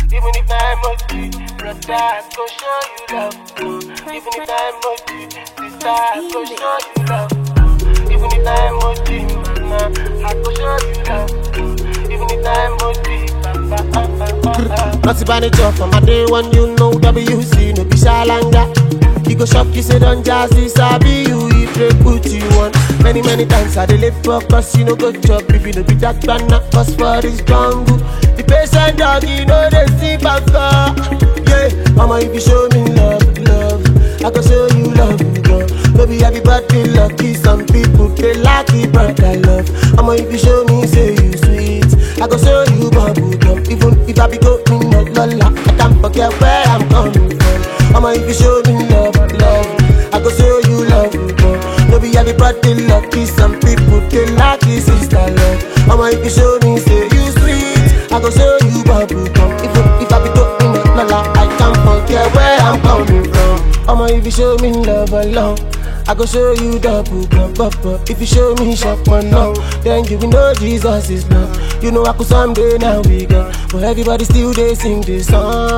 Even if na emoji, brother, I go show you love. uh. Even if na emoji, sister, I go show you love. uh. Even if na emoji, mama, I go show you love. uh. Even if na emoji, papa, papa, papa. Not manager from my day when you know WC, no be shalanga. You go shop, you say don't jazzy, sabi you, if they put you on. Many, many times I dey late for cause you no go chop, if you no be that banana, cause for this jungle. The patient dog, you know they see baka. Yeah, mama, if you show me love, love, I go show you love, girl. Maybe everybody lucky, some people they lucky, but I love. Mama, if you show me, say you sweet, I go show you bubble gum. Even if I be going no lola, I can't forget where I'm coming from. Mama, if you show me love, love, I go show you love, girl. Maybe everybody lucky, some people they lucky, sister love. Mama, if you show me, say you sweet, I go show you bubble gum. Even if I be going no lola, I can't forget where I'm coming from. Mama, if you show me love alone. I go show you double gum, papa. If you show me shop one now, then you will know Jesus is love. You know I could someday now we go, but everybody still they sing this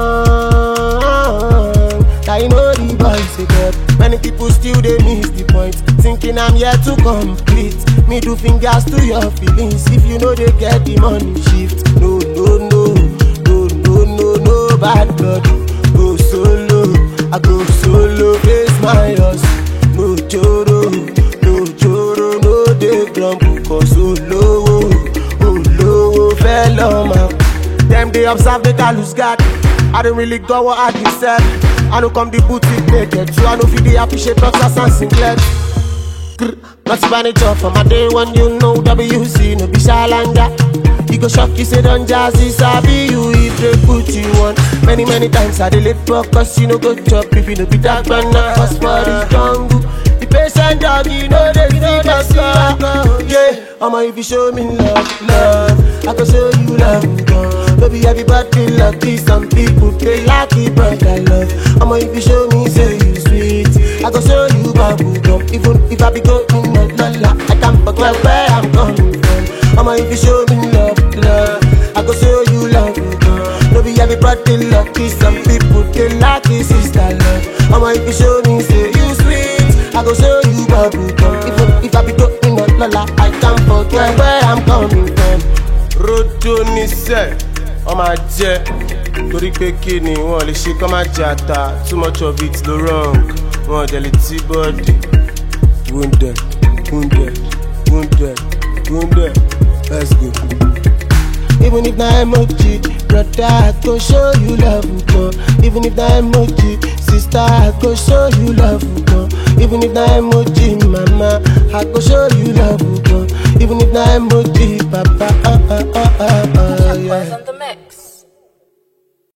song. I know the voice again. Many people still they miss the point, thinking I'm here to complete. Me do fingers to your feelings. If you know they get the money shift, no no no no no no no bad blood. Go solo, I go solo, face my loss. No joro, no joro, no dey grumble, cause olowo, olowo fẹ́ lọ́mọ. Dem dey observe make I lose guard. I don't really go what I deserve. I no come the boutique naked, so I no fit dey appreciate boxers and singlets. Grr, Not manager for my day when you know WC no be shalanga. You go shock you say don't jazzy sabi you if they put you on. Many many times I dey late for cause you no go chop if you no be that banana cause for this jungle. The patient dog you know they see my Yeah, I'ma if you show me love, love, I go show you love, girl. Baby everybody lucky, some people they lucky but I love. I'ma if you show me say you sweet, I go show you bubble gum. Even if I be going no lola, I can't forget where I'm coming from. I'ma if you show me love, love, I go show you love, girl. No be everybody lucky, some people they lucky, sister love. I'ma if you show me say you sweet, I go show you bubble gum. Even if I be going no lola, I can't forget where I'm coming from. rojo níṣẹ́ wọ́n máa jẹ́ torí pé kí ni wọ́n lè ṣe kọ́ máa jẹ ata too much of it ló wrong wọ́n jẹ lè tí bọ́ọ̀dì. wounded wounded wounded wounded let's go. Even if na emoji, brother, I go show you love, girl. Even if na emoji, sister, I go show you love, girl. Even if na emoji, mama, I go show you love, girl. Even if na emoji,